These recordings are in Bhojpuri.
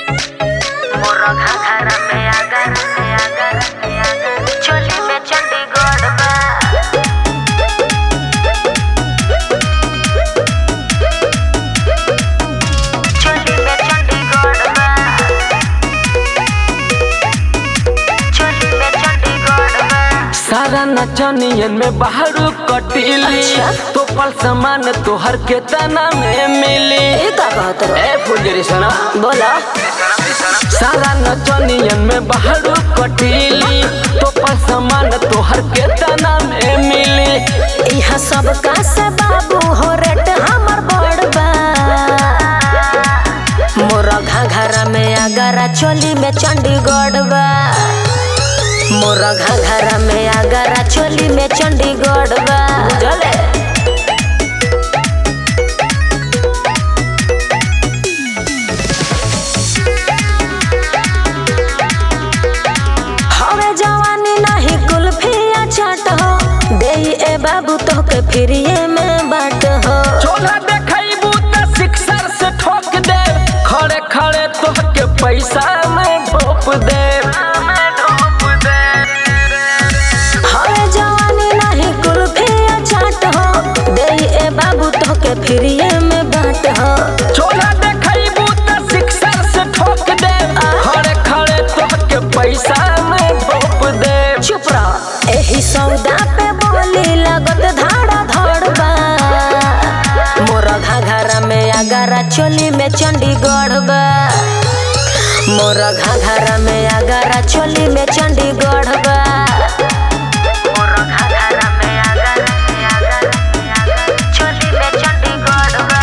मोरा घाघरा में आगर में आगर में आगर चोली में चंडीगढ़ बा चोली में चंडीगढ़ बा चोली में चंडीगढ़ बा सारा नचनियन में बाहरू कटीली अच्छा। तो पल समान तोहर के तना में मिली ये का कहत रहो ए फुलझड़ी सुना बोला सारा नचनियन में बाहरू कटीली तो पल समान तोहर के तना में मिली यहाँ सब का से बाबू हो रेट हमर बड़ बा मोरा घाघरा में आगरा चोली में चंडीगढ़ बा मोरा घाघरा में आगरा चोली में चंडीगढ़ बा बुझले हवे जवानी नहीं कुल्फिया चाट हो दे ए बाबू तो के फ्रीए में बाट हो चोला देखैबू त सिक्सर से ठोक दे खड़े खड़े तोहके पैसा में ढोप दे हवे जवानी नहीं कुल्फिया चाट हो दे ए बाबू तो के फ्रीए में बाट हो चोला देखैबू त सिक्सर से ठोक दे खड़े खड़े तोहके पैसा में ढोप दे चुप रह एही सौदा पे बोली लगत धाड़ा धड़ बा मोरा घाघरा में आगरा चोली में चंडीगढ़ बा मोरा घाघरा में आगरा चोली में चंडीगढ़ बा मोरा घाघरा में आगरा में आगरा में आगरा चोली में चंडीगढ़ बा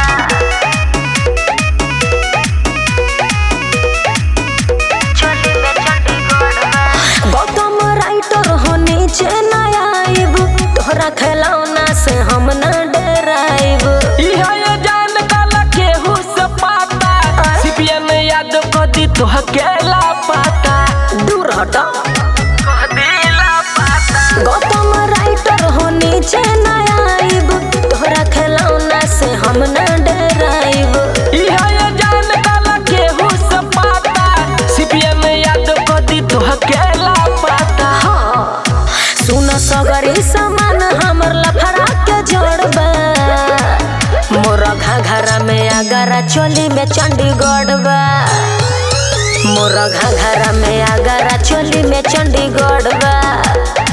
चोली में चंडीगढ़ बा गौतम राइटर हो नीचे न आइब तोहरा खिलौना से हम न डराइब इहा ये जान काला केहू से पाता सीपीएन याद को दी तोहके ला पाता दूर हट दिला पाता गौतम राइटर हो नीचे न आइब तोहरा खिलौना से हम न डराइब इहा ये जान काला केहू से पाता सीपीएन याद को दी तोहके ला पाता हाँ सुन सगरी सामान हमर लफड़ा के जोड़बा मोरा घाघरा में आगरा चोली में चंडीगढ़ बा मोरा घाघरा में आगरा चोली में चंडीगढ़ बा